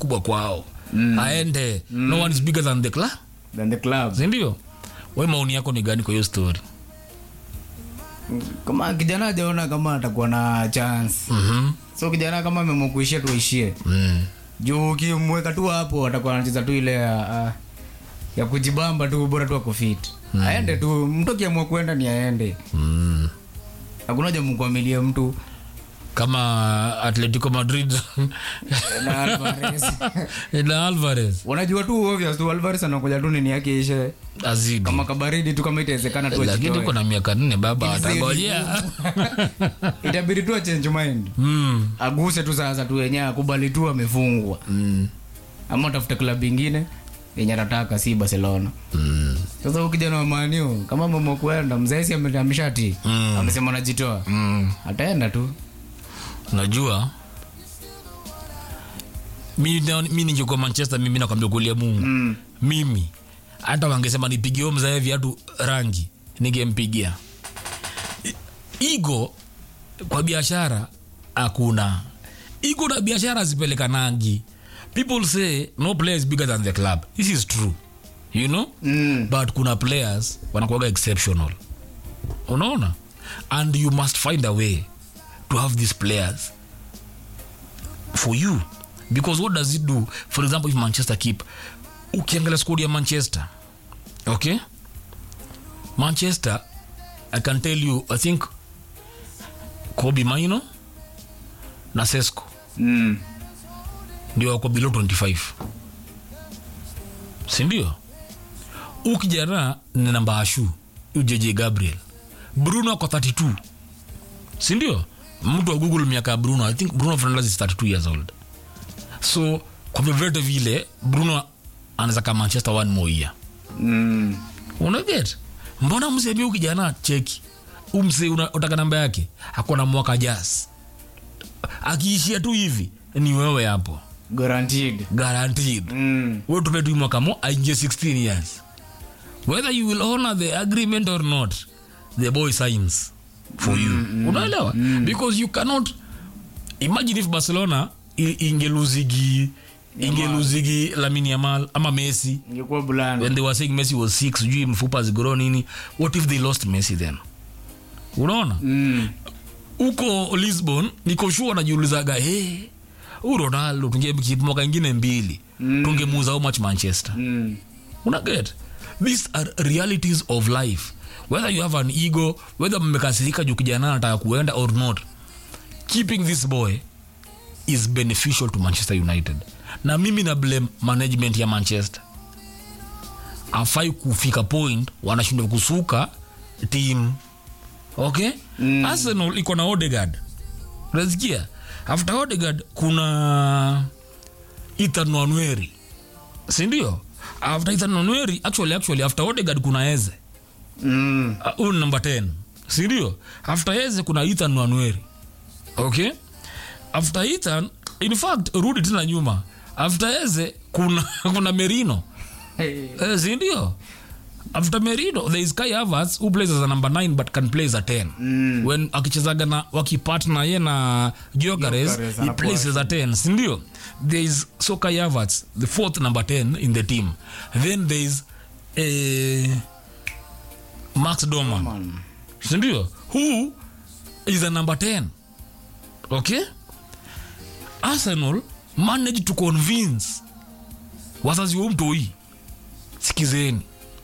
kubwa kwao mm. aende mm. no one is bigger than the club Than the club. sindio we maoni yako ni gani kwa hiyo story kama kijana ajaona kama atakuwa na chance mm-hmm. so kijana kama amemkuishia tuishie mm. juu ukimweka tu hapo atakuwa anacheza tu ile ya, ya kujibamba tu bora tu akofit mm. aende tu mtu akiamua kwenda ni aende mm. hakuna haja mkwamilie mtu kama atletico madrid na Alvarez. na alvarez unajua tu obvious tu Alvarez anakuja tu nini yake ishe azidi kama kabaridi tu kama itawezekana tu lakini ajitoe. uko na miaka nne baba Ili atangojea itabidi tu achange mind mm. aguse tu sasa tu yenyewe akubali tu amefungwa mm. ama utafute klabu ingine yenye anataka si barcelona mm. sasa huyu kijana wa maniu kama mama kuenda mzaisi ameshati Mm. amesema anajitoa mm. ataenda tu najua mi, na- mi ningekuwa manchester mimi nakwambia kulia mungu mm. mimi hata wangesema nipigie mzae viatu rangi ningempigia I- igo kwa biashara hakuna igo na biashara zipelekanangi people say no player is bigger than the club this is true you know Mm. but kuna players wanakuaga exceptional unaona and you must find a way to have these players for you because what does it do for example if manchester keep ukiangalia skodi ya manchester okay manchester i can tell you i think kobi maino na sesco Mm. ndio wako below 25 sindio ukijana ni namba ashu ujeje gabriel bruno ako 32 sindio mtu wa google miaka ya bruno i think bruno fernandes is 32 years old so kwa vyovyote vile bruno anaweza ka manchester one more year Mm. unaget mbona msemi huu kijana cheki umse utaka namba yake akona mwaka jas akiishia tu hivi ni wewe hapo guaranteed guaranteed mm. we tupe tu mwaka mo aingie 16 years whether you will honor the agreement or not the boy signs for you unaelewa because you cannot imagine if barcelona i- ingeluzigi ingeluzigi lamini yamal ama messi ingekuwa bulanda when they were saying messi was sick sijui mfupa zigoro nini what if they lost messi then unaona mm. huko lisbon niko sure najiulizaga hey, huu ronaldo tungemkeep mwaka ingine mbili mm. tungemuuza how much manchester Mm. unaget these are realities of life whether you have an ego whether mmekasirika juu kijana anataka kuenda or not keeping this boy is beneficial to manchester united na mimi na blame management ya manchester afai kufika point wanashindwa kusuka team okay mm. arsenal iko na odegard unasikia after odegard kuna ethan wanweri sindio after ethan wanweri actually actually after odegard kuna eze Mm. Uh, huyu ni number 10 sindio after eze kuna ethan wanweri okay after ethan in fact rudi tena nyuma after eze kuna kuna merino Hey. Eh, sindio after merino there is kai havers who plays as a number 9 but can play as a 10 Mm. when akichezaga na wakipatna ye na giogares Gyökeres he anakuwa plays as a 10 sindio there is so kai havers the fourth number 10 in the team then there is eh, max doman Man. sindio who is a number 10 okay arsenal managed to convince wazazi wa mtoi sikizeni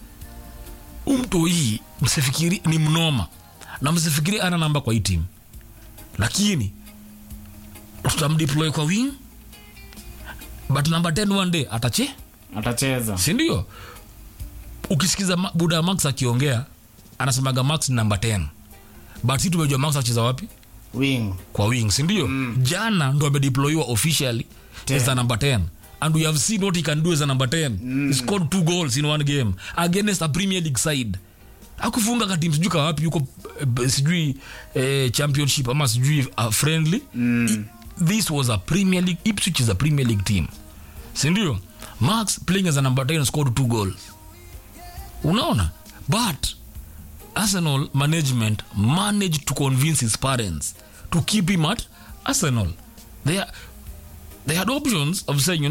umtoi msifikiri ni mnoma na msifikiri ana namba kwa hii timu lakini tutamdeploy kwa wing but number 10 one day atache atacheza sindio ukisikiza Ma- buda max akiongea anasemaga max ni namba 10 but si tumejua max acheza wapi wing kwa wing sindio mm. jana ndo amedeployiwa officially as a number 10 and we have seen what he can do as a number 10 mm. he scored two goals in one game against a premier league side akufunga katim sijui kawapi yuko eh, sijui eh, championship ama sijui uh, friendly mm. this was a premier league ipswich is a premier league team sindio max playing as a number 10 scored two goals unaona but arsenal management managed to convince his parents to keep him at arsenal they, are, they had options of saying you